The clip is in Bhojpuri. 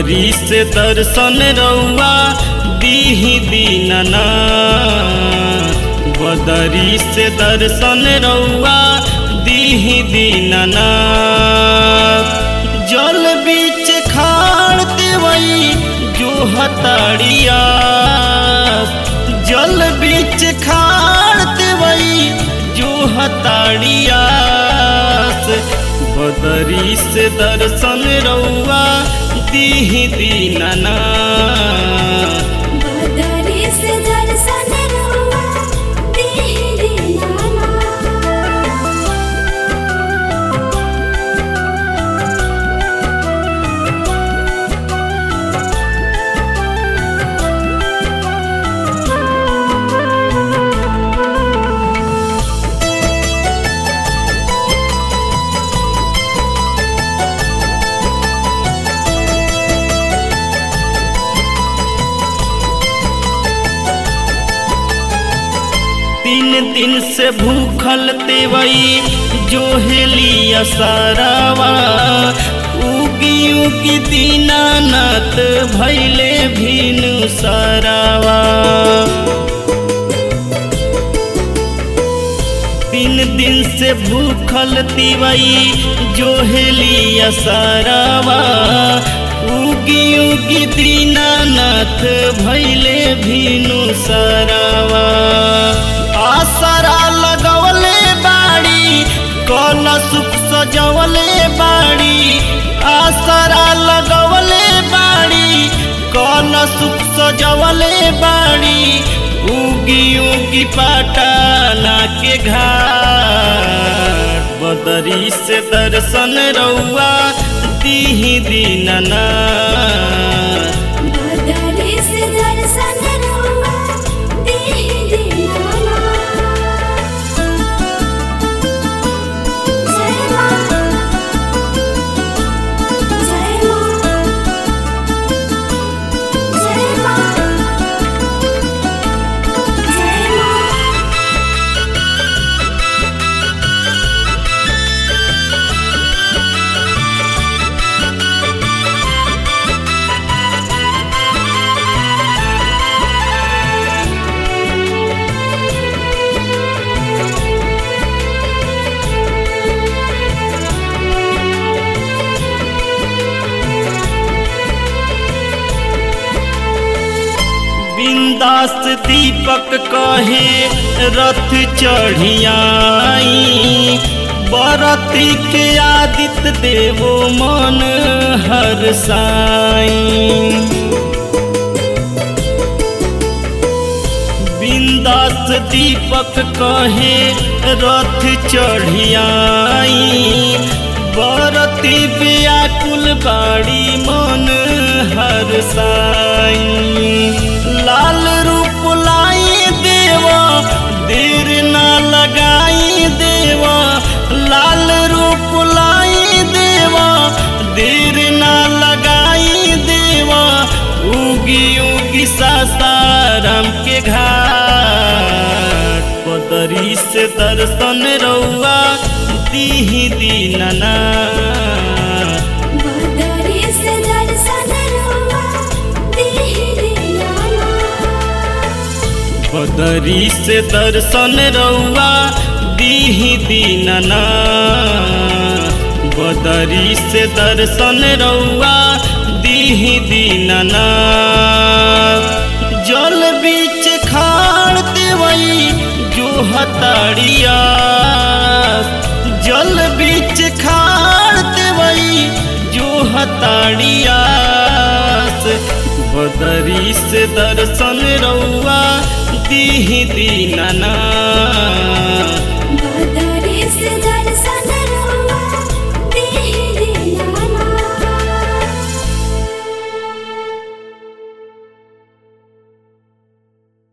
बदरी से दर्शन रउआ दीही दीनना बदरी से दर्शन रउआ दीही दीनना जल बीच खाड़ देवई जो हताड़िया जल बीच खाड़ देवई जो हताड़िया बदरी से दर्शन रउआ दीही दीनना बदरी से दर्शन रउआ दीहि दीनाना तीन दिन से भूखल तेवई जो हेलिया सारावा उगी उगी दीनानाथ भैले भीनु सारावा तीन दिन से भूखल तिवई जो हेलिया सारावा उगी उगी दीनानाथ भैले भीनु सारावा आसरा लगवले बाड़ी कल सुख सजवले बाड़ी आसरा लगवले बाड़ी कल सुख सजवले बाड़ी उगी उगी पटाना के घाट बदरी से दर्शन रउआ दीही दीनना बदरी से दर्शन रउआ दीहि दीनाना जय मां जय मां जय मां जय मां बिंदास दीपक कहे रथ चढ़ियाई बरती के आदित्य देवो मन हर साई बिंदास दीपक कहे रथ चढ़ियाई बरती व्याकुल बाड़ी मन हर साई लाल रूप लाई देवा देर ना लगाई देवा लाल रूप लाई देवा देर ना लगाई देवा उगी उगी सासाराम के घाट पदरी से दर्शन रउआ दीही दीनना बदरी से दर्शन रउआ दीहि दीनाना बदरी से दर्शन रउआ दीही दीनना बदरी से दर्शन रउआ दीही दीनना जल बीच खाड़ देवई जो हताड़िया जल बीच खाड़ देवई जो हताड़िया बदरी से दर्शन रउआ दीही दीनना